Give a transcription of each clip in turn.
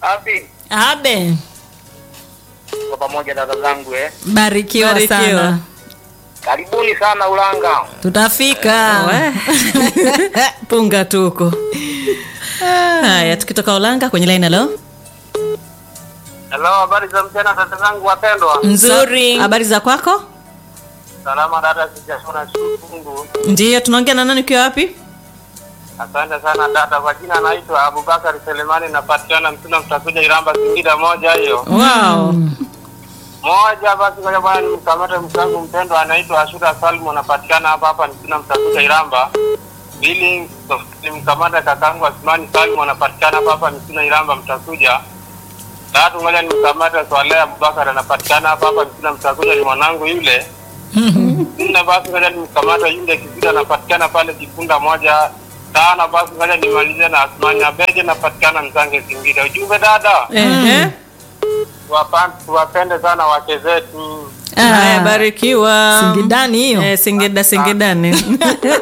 Api, Abe, kwa pamoja dada zangu eh. Barikiwa, Barikiwa. sana. Karibuni sana Ulanga. tutafika punga tuko haya tukitoka ulanga kwenye laini halo Hello, habari za mchana dada zangu wapendwa. nzuri habari za kwako Salama dada, sijashona shungu. ndiyo tunaongea na nani ukiwa wapi Asante sana dada, kwa jina naitwa Abubakar Selemani, napatikana Mtuna Mtakuja Iramba Singida moja hiyo. wow Moja basi kwa bwana nimkamate mkangu mpendwa anaitwa Ashura Salmu anapatikana hapa hapa Mtuna Mtakuja Iramba. Pili nimkamata kakangu Asmani Salmu anapatikana hapa hapa Mtuna Iramba Mtakuja. Tatu ngoja nimkamate Swaleh Abubakar anapatikana hapa hapa Mtuna Mtakuja ni mwanangu yule. Nne basi ngoja nimkamata yule Kizida anapatikana pale Kifunda moja. Tano basi ngoja nimalize na Asmani Abeje anapatikana Mzange Singida. Ujumbe dada, Ehe. tuwapan- tuwapende sana wake zetu. haya barikiwa Singidani hiyo. eh, singida singidani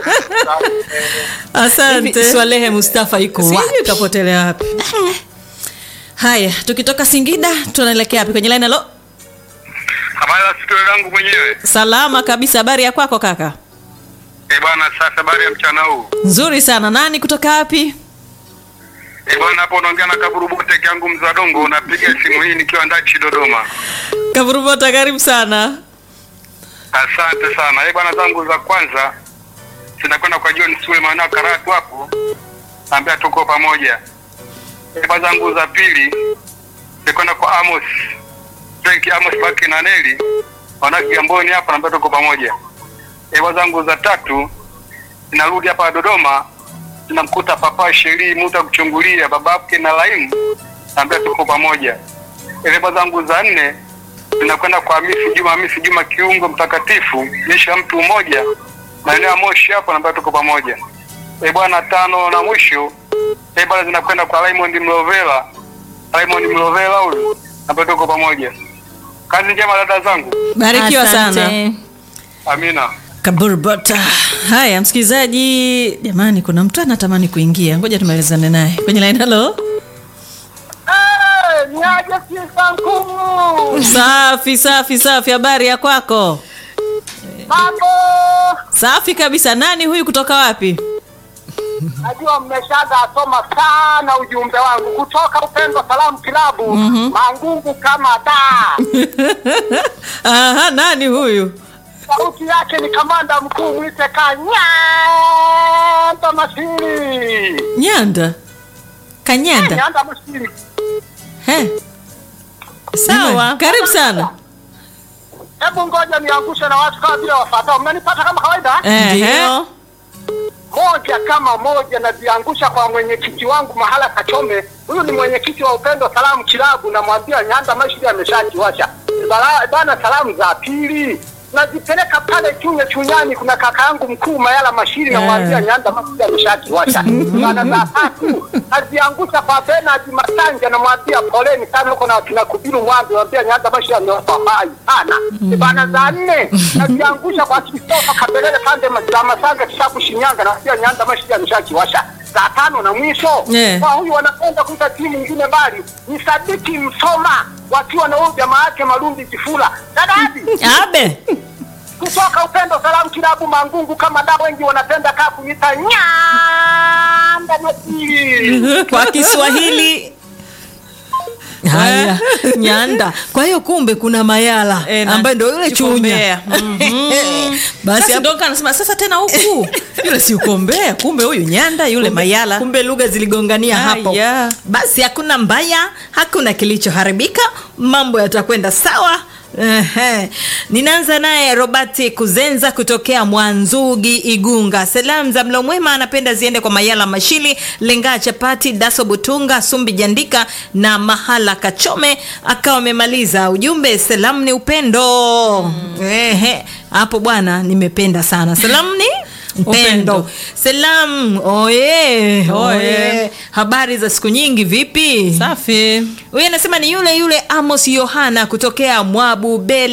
asante Swalehe Mustafa iko wapi? sijui kapotelea wapi haya tukitoka singida tunaelekea wapi kwenye laini halo Habari za sikio langu mwenyewe. salama kabisa habari ya kwako kaka Eh bwana, sasa habari ya mchana huu. nzuri sana nani kutoka wapi Eh bwana, hapo unaongea na Kaburubote kangu Mzadongo, napiga simu hii nikiwa Ndachi Dodoma. kavuruvota karibu sana Asante sana. Eh bwana, zangu za kwanza zinakwenda kwa John Sule maana Karatu hapo. Naambia tuko pamoja. Eh bwana, zangu za pili zinakwenda kwa Amos. Frank Amos Baki na Neli. Wana Kigamboni hapa naambia tuko pamoja. Eh bwana, zangu za tatu zinarudi hapa Dodoma tunamkuta papa Sheri Muta kuchungulia babake na Laimu, naambia tuko pamoja. Eleba zangu za nne zinakwenda kwa Hamisi Juma, Hamisi Juma kiungo mtakatifu, jeshi la mtu mmoja, maeneo ya Moshi hapo, naambia tuko pamoja. E bwana, tano na mwisho e bwana, zinakwenda kwa Raymond Mlovela, Raymond Mlovela huyu, naambia tuko pamoja. Kazi njema dada zangu, barikiwa sana Asante. amina. kaburbota haya msikilizaji jamani kuna mtu anatamani kuingia ngoja tumalizane naye kwenye laini halo Eh, niaje sifa nkuu. safi safi safi habari ya kwako Mambo. safi kabisa nani huyu kutoka wapi Najua mmeshaga soma sana ujumbe wangu kutoka Upendo Salamu Kilabu Mangungu kama da. aha nani huyu Sauti yake ni kamanda mkuu mwite Kanyanda Masiri. nyanda kanyanda Nyanda Masiri. He. Sawa. karibu sana Hebu ngoja niangushe na watu kama vile wafuatao. Mnanipata kama kawaida? Ehe. Ndio. moja kama moja naziangusha kwa mwenyekiti wangu mahala Kachome. Huyu ni mwenyekiti wa Upendo Salamu Kilabu, namwambia Nyanda Mashiri ameshakiwasha Bala- bana. Salamu za pili nazipeleka pale Chunya Chunyani, kuna kaka yangu mkuu Mayala Mashiri, namwambia Nyanda Mashiri ameshakiwasha bana. Za tatu naziangusha kwa Bernard Masanja, namwambia poleni sana huko na wakina Kubiru Mwambi, namwambia Nyanda Mashiri ameopa hai sana bana. Za nne naziangusha kwa Kristofa Kabelele pande za Masanga Kishapu Shinyanga, namwambia Nyanda Mashiri ameshakiwasha za tano na mwisho Yeah. kwa huyu wanapenda kuita timu nyingine mbali ni Sadiki Msoma wakiwa na huyu jamaa yake Malumbi Kifula dadadi abe kutoka Upendo Salamu Kilabu Mangungu, kama da wengi wanapenda kaa kunita Nyanda Masiri. kwa Kiswahili haya nyanda kwa hiyo kumbe kuna mayala Eh, na- ambaye ndo yule Kikombea. chunya basi sasa hapo- ndo kanasema sasa tena huku yule si ukombea kumbe huyu nyanda yule mayala kumbe lugha ziligongania hapo Haya. basi hakuna mbaya hakuna kilichoharibika mambo yatakwenda sawa Ehe. ninaanza naye robert kuzenza kutokea mwanzugi igunga salamu za mlo mwema anapenda ziende kwa mayala mashili lengaa chapati daso butunga sumbi jandika na mahala kachome akawa amemaliza ujumbe salamu ni upendo Ehe. hapo bwana nimependa sana salamu ni Upendo. upendo salam oye Oye. oye habari za siku nyingi vipi safi huyu anasema ni yule yule amos yohana kutokea mwabubele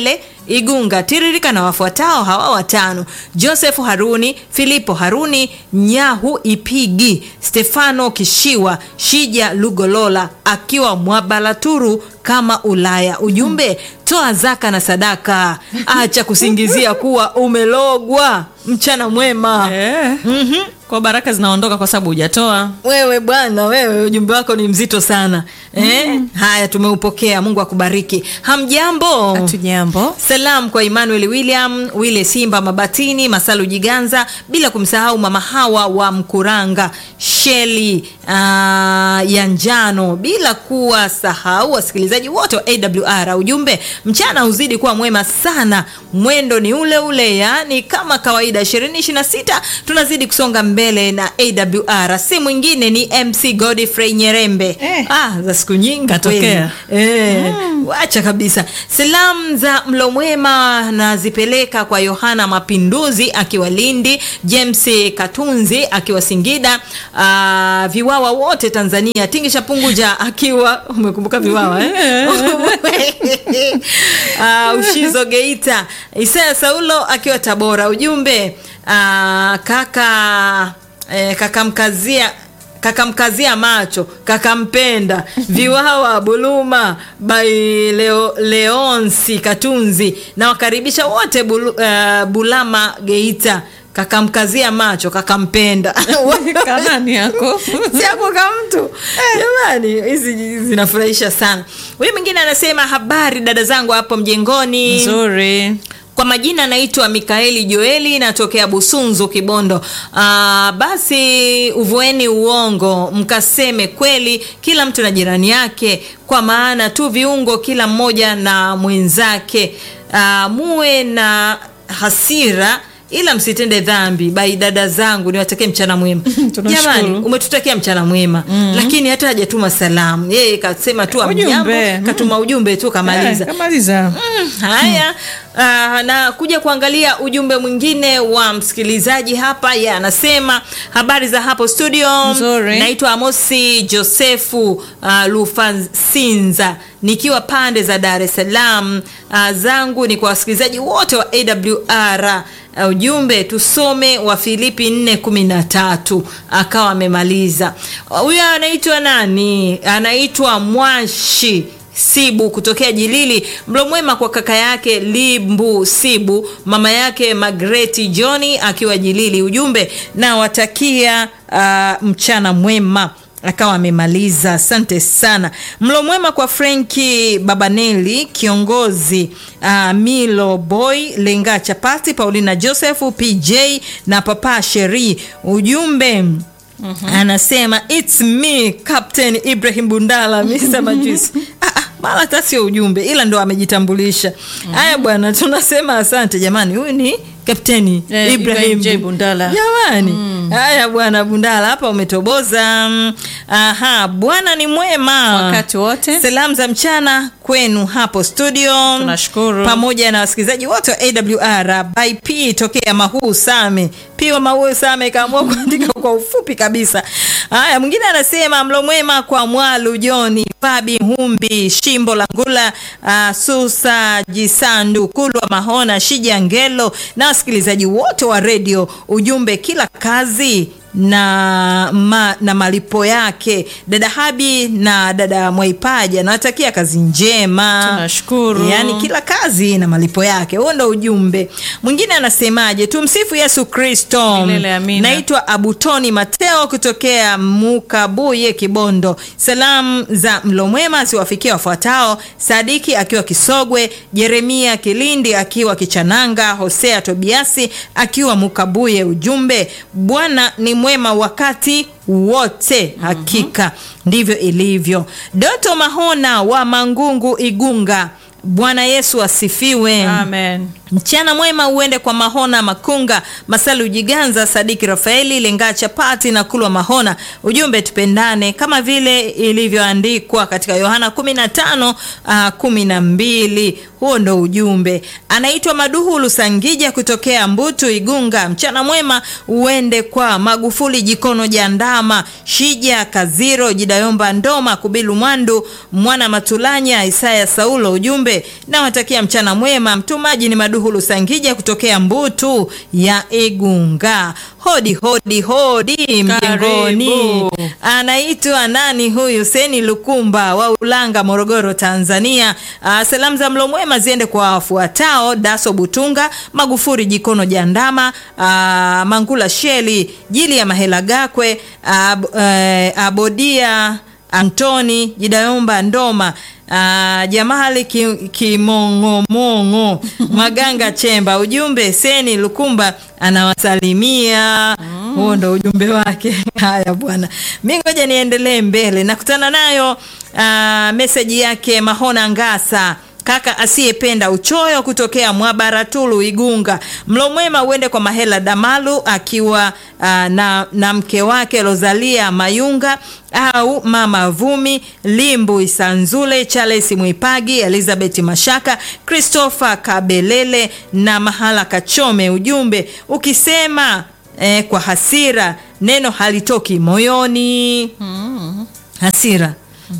igunga tiririka na wafuatao hawa watano joseph haruni filipo haruni nyahu ipigi stefano kishiwa shija lugolola akiwa mwabalaturu kama ulaya ujumbe toa zaka na sadaka acha kusingizia kuwa umelogwa mchana mwema Eh. kwa baraka zinaondoka kwa sababu hujatoa wewe bwana wewe ujumbe wako ni mzito sana eh? haya tumeupokea mungu akubariki hamjambo hatujambo salam kwa emmanuel william wile simba mabatini masalu jiganza bila kumsahau mama hawa wa mkuranga sheli uh, ya njano bila kuwa sahau wasikilizaji wote wa awr ujumbe mchana uzidi kuwa mwema sana mwendo ni ule ule yani kama kawaida 226 tunazidi kusonga mbele na awr si mwingine ni mc godfrey nyerembe Eh. ah, za siku nyingi Katokea. kweli. Eh, wacha kabisa salamu za mlo mwema nazipeleka kwa yohana mapinduzi akiwa lindi james katunzi akiwa singida uh, viwawa wote tanzania tingisha punguja akiwa umekumbuka viwawa eh? uh, ushizo geita isaya saulo akiwa tabora ujumbe uh, kaka eh, kakamkazia kakamkazia macho kakampenda viwawa buluma bai Leo, leonsi katunzi na wakaribisha wote bulu, uh, bulama geita kakamkazia macho kakampenda kanani yako siako ka mtu jamani hizi zinafurahisha sana huyu mwingine anasema habari dada zangu hapo mjengoni nzuri kwa majina anaitwa mikaeli joeli natokea busunzu kibondo Aa, basi uvueni uongo mkaseme kweli kila mtu na jirani yake kwa maana tu viungo kila mmoja na mwenzake Aa, muwe na hasira ila msitende dhambi bai dada zangu niwatakie mchana mwema Tunashukuru. jamani umetutakia mchana mwema mm-hmm. lakini hata hajatuma salamu yeye kasema tu amjambo Ujumbe. katuma ujumbe tu kamaliza Eh, kamaliza Mm, haya uh, na kuja kuangalia ujumbe mwingine wa msikilizaji hapa ye anasema habari za hapo studio Nzuri. naitwa amosi josefu uh, lufansinza nikiwa pande za dar es salaam uh, zangu ni kwa wasikilizaji wote wa awr uh, ujumbe tusome wa filipi 413 akawa amemaliza huyo anaitwa nani anaitwa mwashi sibu kutokea jilili mlo mwema kwa kaka yake limbu sibu mama yake magreti johni akiwa jilili ujumbe nawatakia uh, mchana mwema akawa amemaliza asante sana mlo mwema kwa frenki babaneli kiongozi uh, milo boy lenga chapati paulina josefu pj na papa sheri ujumbe Mm-hmm. anasema its me captain ibrahim bundala mr majus ah, ah, mara hata sio ujumbe ila ndo amejitambulisha haya mm-hmm. bwana tunasema asante jamani huyu ni kapteni Eh, Ibrahim J. Bundala. jamani haya bwana bundala hapa umetoboza Mm, aha bwana ni mwema Wakati wote. salamu za mchana kwenu hapo studio Tunashukuru. pamoja na wasikilizaji wote wa awr by p tokea mahuu same piwa mahuu same kaamua kuandika kwa ufupi kabisa haya mwingine anasema mlo mwema kwa mwalu joni fabi humbi shimbo la ngula uh, susa jisandu kulwa mahona shija ngelo na wasikilizaji wote wa redio ujumbe kila kazi na ma, na malipo yake dada habi na dada mwaipaja nawatakia kazi njema Tunashukuru. yaani kila kazi na malipo yake huo ndo ujumbe mwingine anasemaje tumsifu yesu kristo Milele amina. naitwa abutoni mateo kutokea mukabuye kibondo salamu za mlo mwema ziwafikia wafuatao sadiki akiwa kisogwe jeremia kilindi akiwa kichananga hosea tobiasi akiwa mukabuye ujumbe bwana ni mwema wakati wote hakika ndivyo ilivyo doto mahona wa mangungu igunga bwana yesu asifiwe amen mchana mwema uende kwa mahona makunga masalu jiganza sadiki rafaeli lengaa chapati na kulwa mahona ujumbe tupendane kama vile ilivyoandikwa katika yohana 15 uh, 12 huo ndo ujumbe anaitwa maduhu lusangija kutokea mbutu igunga mchana mwema uende kwa magufuli jikono jandama shija kaziro jidayomba ndoma kubilu mwandu mwana matulanya isaya saulo ujumbe nawatakia mchana mwema mtumaji ni maduhu lusangija kutokea mbutu ya igunga hodi hodi hodi mjengoni Karibu. anaitwa nani huyu seni lukumba wa ulanga morogoro tanzania uh, salamu za mlo mwema ziende kwa wafuatao daso butunga magufuri jikono jandama uh, mangula sheli jili ya mahela gakwe uh, uh, abodia antoni jidayomba ndoma Uh, jamali ki- kimong'omong'o maganga chemba ujumbe seni lukumba anawasalimia huo ndo ujumbe wake haya bwana mi ngoja niendelee mbele nakutana nayo uh, meseji yake mahona ngasa kaka asiyependa uchoyo kutokea mwabaratulu igunga mlo mwema uende kwa mahela damalu akiwa uh, na, na mke wake rosalia mayunga au mama vumi limbu isanzule charles mwipagi elizabeth mashaka christopher kabelele na mahala kachome ujumbe ukisema eh, kwa hasira neno halitoki moyoni hasira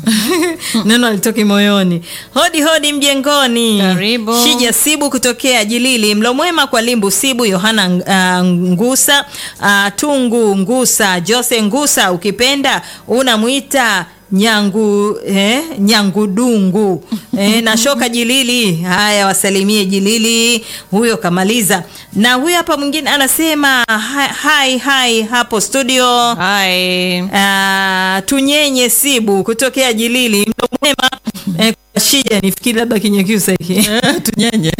neno alitoki moyoni hodi hodi mjengoni Karibu. shija sibu kutokea jilili mlo mwema kwa limbu sibu yohana uh, ngusa uh, tungu ngusa jose ngusa ukipenda unamwita nyangu eh, nyangudungu eh, na shoka jilili haya wasalimie jilili huyo kamaliza na huyo hapa mwingine anasema hai hai, hai hapo studio Hai. Ah, tunyenye sibu kutokea jilili mlo mwema eh, kwa shija nifikiri labda kinyakyusa hiki tunyenye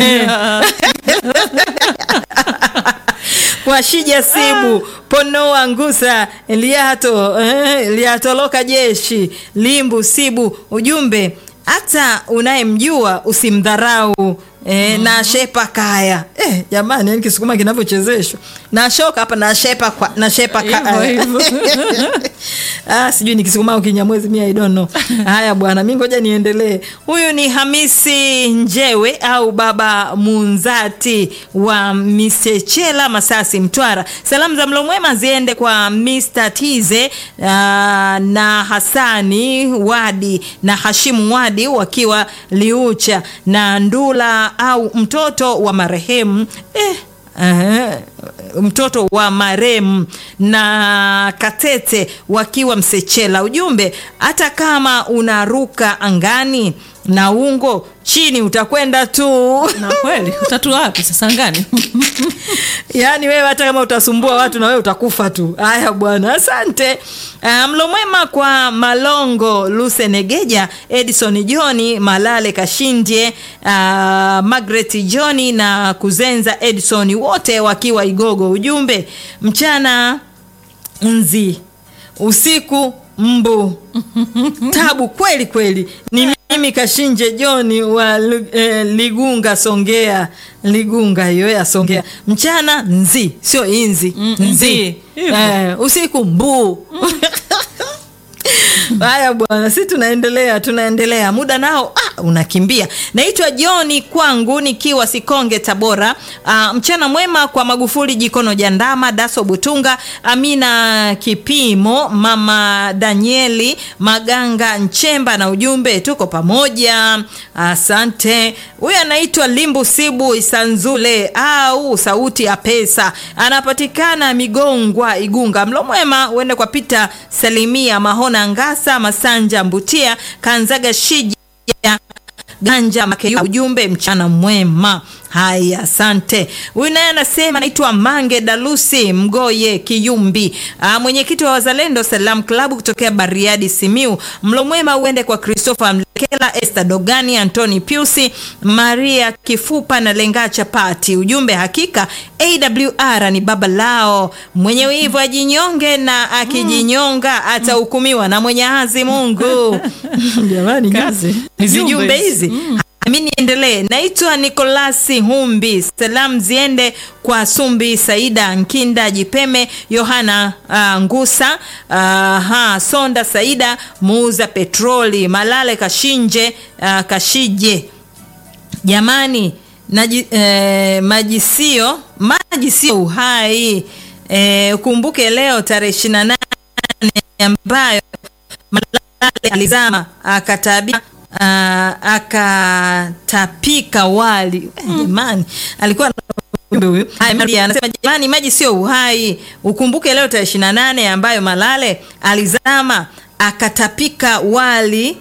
kwa shija sibu ponoa ngusa liato eh, liatoloka jeshi limbu sibu ujumbe hata unayemjua usimdharau E, mm. na shepa kaya e, jamani yani kisukuma kinavyochezeshwa na shoka hapa na shepa kwa, na shepa kaya Hivyo, hivyo. ah, sijui ni kisukuma au kinyamwezi mi I don't know. haya bwana mi ngoja niendelee huyu ni hamisi njewe au baba munzati wa misechela masasi mtwara salamu za mlo mwema ziende kwa mr tize uh, na hasani wadi na hashimu wadi wakiwa liucha na ndula au mtoto wa marehemu eh, Aha, mtoto wa maremu na katete wakiwa msechela ujumbe hata kama unaruka angani na ungo chini utakwenda tu na kweli utatu wapi sasa ngani yaani wewe hata kama utasumbua watu na wewe utakufa tu haya bwana asante uh, mlo mwema kwa malongo lusenegeja edison johni malale kashindie uh, magret johni na kuzenza edison wote wakiwa igogo ujumbe mchana nzi usiku mbu tabu kweli kweli ni mimi kashinje joni wa Lu- eh, ligunga songea ligunga hiyo ya songea mchana nzi sio inzi Mm, nzi nzi. Hivyo. eh, usiku mbuu haya bwana si tunaendelea tunaendelea muda nao ah, unakimbia naitwa joni kwangu nikiwa sikonge tabora ah, mchana mwema kwa magufuli jikono jandama daso butunga amina kipimo mama danieli maganga nchemba na ujumbe tuko pamoja asante huyu anaitwa limbu sibu isanzule au sauti ya pesa anapatikana migongwa igunga mlo mwema uende kwa pita salimia mahona ngasa masanja mbutia kanzaga shija ganja Makeyu. ujumbe mchana mwema haya asante huyu naye anasema anaitwa mange dalusi mgoye kiyumbi Ah, mwenyekiti wa wazalendo salam klabu kutokea bariadi simiu mlo mwema uende kwa christopher mlekela este dogani antoni piusi maria kifupa na lenga chapati ujumbe hakika awr ni baba lao mwenye wivu ajinyonge na akijinyonga atahukumiwa na mwenye hazi mungu jamani Kazi. hizi Jumbe jumbe hizi. hizi mi niendelee naitwa nikolasi humbi salamu ziende kwa sumbi saida nkinda jipeme yohana uh, ngusa uh, ha, sonda saida muuza petroli malale kashinje uh, kashije jamani naji, eh, maji sio maji sio uhai eh, ukumbuke leo tarehe ishiri na nane ambayo malale alizama akatabia uh, akatapika wali Eh, jamani alikuwa na ujumbe huyu Haya, Maria anasema jamani maji sio uhai ukumbuke leo tarehe ishiri na nane ambayo malale alizama akatapika wali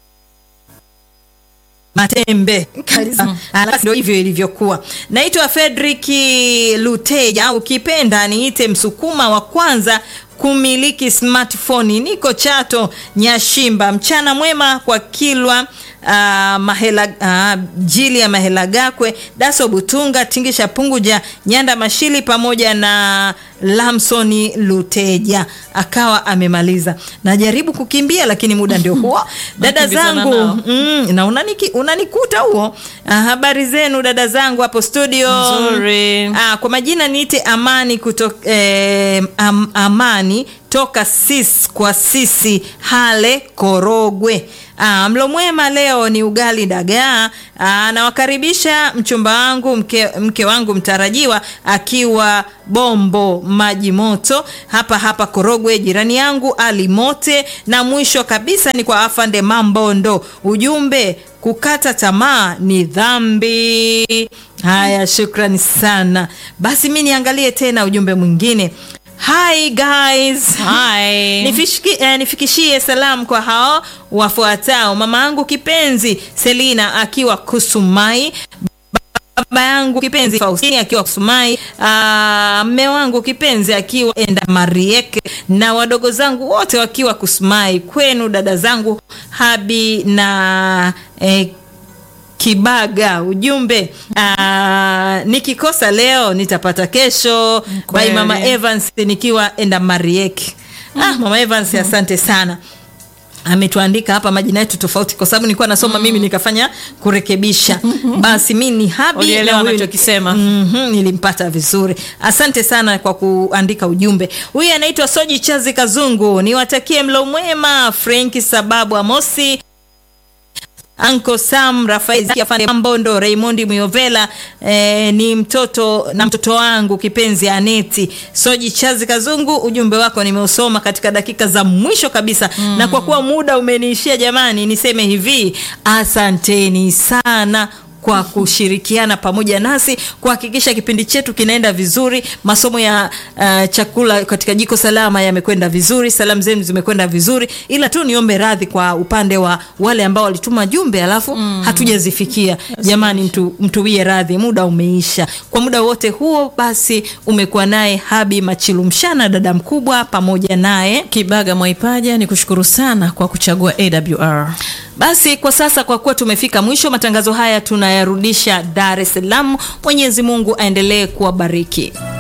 matembe kabisa. Alafu ndio hivyo ilivyokuwa. Naitwa Fredrick Luteja, ukipenda niite msukuma wa kwanza kumiliki smartphone. Niko Chato Nyashimba. Mchana mwema kwa Kilwa uh, mahela uh, jili ya mahela gakwe daso butunga tingisha punguja nyanda mashili pamoja na lamsoni luteja akawa amemaliza najaribu kukimbia lakini muda ndio huo dada Nakimbizana zangu nao. mm, na unaniki, unanikuta huo ah, habari zenu dada zangu hapo studio Nzuri. ah, kwa majina niite amani kutoka eh, am, amani toka sis kwa sisi hale korogwe Ah, mlo mwema leo ni ugali dagaa. Ah, nawakaribisha mchumba wangu mke, mke wangu mtarajiwa akiwa Bombo maji moto hapa hapa Korogwe, jirani yangu Ali Mote, na mwisho kabisa ni kwa afande Mambondo. Ujumbe kukata tamaa ni dhambi. Haya, shukrani sana. Basi mi niangalie tena ujumbe mwingine. Hi guys. Hi. Nifishiki, eh, nifikishie salamu kwa hao wafuatao: mama yangu kipenzi Selina akiwa Kusumai, baba yangu kipenzi Faustini akiwa Kusumai, ah, mme wangu kipenzi akiwa Enda Marieke, na wadogo zangu wote wakiwa Kusumai. Kwenu dada zangu Habi na eh, Kibaga, ujumbe aa, nikikosa leo nitapata kesho. By Kweli. mama Evans nikiwa enda Marieki. Ah, mama Evans asante sana ametuandika hapa majina yetu tofauti kwa sababu nilikuwa nasoma mimi nikafanya kurekebisha basi mi ni habi Ulielewa na huyu- anachokisema. Mhm, nilimpata vizuri asante sana kwa kuandika ujumbe huyu anaitwa soji chazi kazungu niwatakie mlo mwema frenki sababu amosi Anko Sam Rafael Zaki, afande Mambondo Raimondi Muyovela eh, ni mtoto na mtoto wangu kipenzi Aneti Soji Chazi Kazungu. Ujumbe wako nimeusoma katika dakika za mwisho kabisa mm. na kwa kuwa muda umeniishia, jamani, niseme hivi, asanteni sana kwa kushirikiana pamoja nasi kuhakikisha kipindi chetu kinaenda vizuri. Masomo ya uh, chakula katika jiko salama yamekwenda vizuri, salamu zenu zimekwenda vizuri, ila tu niombe radhi kwa upande wa wale ambao walituma jumbe alafu mm. hatujazifikia. Jamani, mtu, mtuwie radhi, muda umeisha. Kwa muda wote huo basi umekuwa naye Habi Machilumshana, dada mkubwa, pamoja naye Kibaga Mwaipaja, ni kushukuru sana kwa kuchagua AWR. Basi kwa sasa, kwa kuwa tumefika mwisho, matangazo haya tunayarudisha Dar es Salaam. Mwenyezi Mungu aendelee kuwabariki.